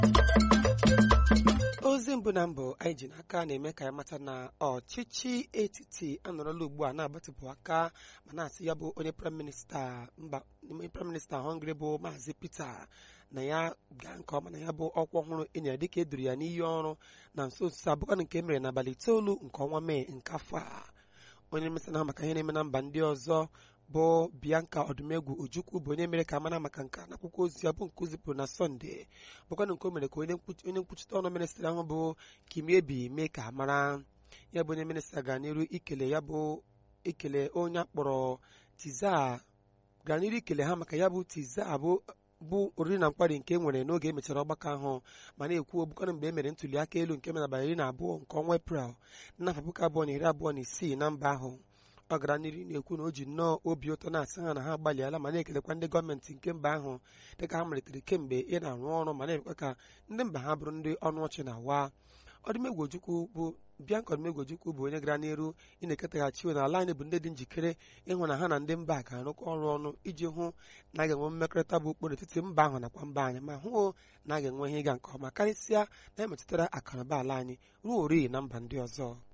ozi mbụ na mbụ anyị ji n'aka na-eme ka ya mata na ọchịchị etiti anọrọla ugbu a na-agbatịpụ aka ma na-asị ya bụ onye praịm minista mba onye praịm minista họngrị bụ maazị Peter na ya gaa nke ọma na ya bụ ọkwa ọhụrụ enyere dịka eduru ya n'iyi ọrụ na nso nso abụkwa nke e mere n'abalị itoolu nke ọnwa mee nke afọ a onye mmesa na maka ihe na-eme na mba ndị ọzọ bụ Bianca Odumegwu Ojukwu bụ onye mere ka amara maka nke n'akwụkwọ ozi ya bụ nke o zipụrụ na Sọnde bụkwanụ nke o mere ka onye nkwuchite ọnụ minista ahụ bụ Kimiebi mee ka amara ya bụ onye minista gaa n'iru ikele ya bụ ikele onye akpọrọ Tiza gaa n'iru ikele ha maka ya bụ Tiza bụ bụ oriri na nkwari nke e nwere n'oge e mechara ọgbakọ ahụ ma na-ekwu ogbukọrọ mgbe e mere ntuli aka elu nke mere abalị iri na abụọ nke ọnwa Eprel n'afọ puku abụọ na iri abụọ na isii na mba ahụ ọ gara n'ihu na-ekwu na o ji nnọọ obi ụtọ na-asị ha na ha agbalịala ma na-ekelekwa ndị gọọmenti nke mba ahụ dịka ha malitere kemgbe ị na-arụ ọrụ ma na-emekwa ka ndị mba ha bụrụ ndị ọnụ ọchị na-awa Odumegwu Ojukwu bụ Bianca Odumegwu Ojukwu bụ onye gara n'iru ị na-eketaghachi na ala anyị bụ ndị dị njikere ịhụ na ha na ndị mba ga-arụkọ ọrụ ọnụ iji hụ na a ga-enwe mmekọrịta bụ okporo etiti mba ahụ nakwa mba anyị ma hụ na a ga-enwe ihe ịga nke ọma karịsịa na emetụtara akụnụba ala anyị ruo ori na mba ndị ọzọ